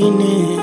wengine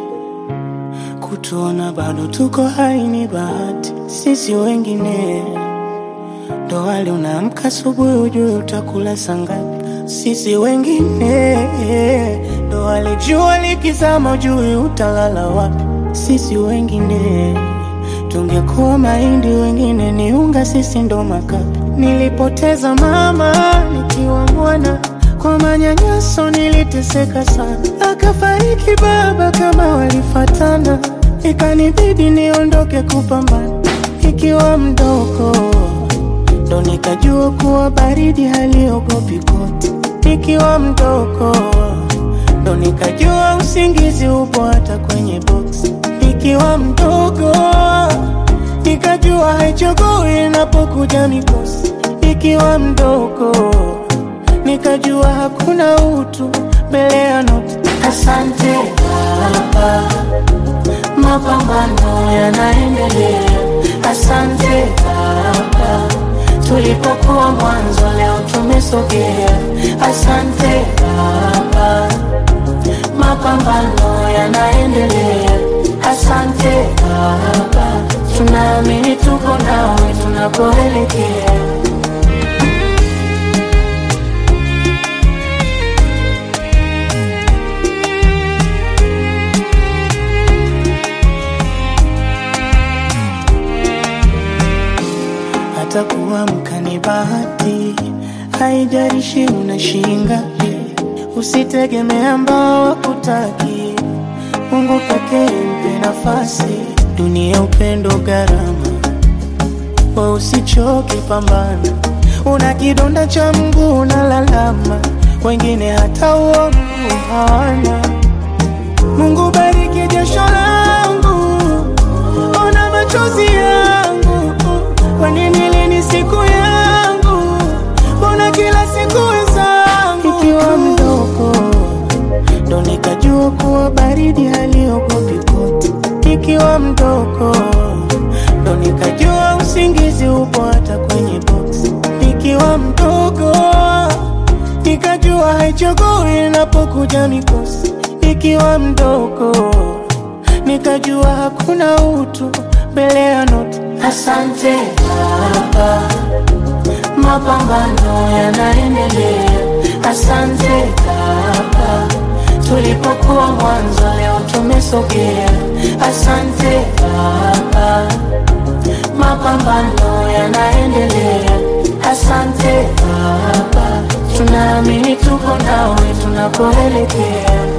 kutuona bado tuko hai ni bahati. Sisi wengine ndo wale unaamka asubuhi ujue utakula saa ngapi. Sisi wengine ndo wale jua likizama ujue utalala wapi. Sisi wengine tungekuwa mahindi, wengine ni unga, sisi ndo makapi. Nilipoteza mama nikiwa mwana, kwa manyanyaso niliteseka sana, akafariki baba kama walifatana, ikanibidi niondoke kupambana nikiwa mdogo, ndo nikajua kuwa baridi haliogopi koti. Nikiwa mdogo, ndo nikajua usingizi upo hata kwenye boksi. Nikiwa mdogo, nikajua haichagui inapokuja mikosi. Nikiwa mdogo, nikajua hakuna utu mbele ya noti. Asante Baba, mapambano yanaendelea. Asante Baba, tulipokuwa mwanzo leo tumesogea. Asante Baba, mapambano yanaendelea. Asante Baba, tunaamini tuko nawe tunapoelekea. hata kuamka ni bahati, haijalishi una shilingi ngapi. Usitegemee ambao wakutaki, Mungu pekee mpe nafasi. Dunia upendo gharama, we usichoke, pambana. Una kidonda cha mguu unalalama, wengine hata uo mguu hawana. Mungu bariki jasho langu, ona machozi yangu kwa nini lini siku yangu? Mbona kila siku wenzangu? Ikiwa mdogo ndo nikajua kuwa baridi haliogopi koti. Ikiwa mdogo ndo nikajua usingizi upo hata kwenye boksi. Ikiwa mdogo nikajua haichagui inapokuja mikosi. Ikiwa mdogo nikajua hakuna utu mbele ya noti. Asante Baba, mapambano yanaendelea. Asante Baba, tulipokuwa mwanzo leo tumesogea. Asante Baba, mapambano yanaendelea. Asante Baba, tunaamini tuko nawe tunapoelekea.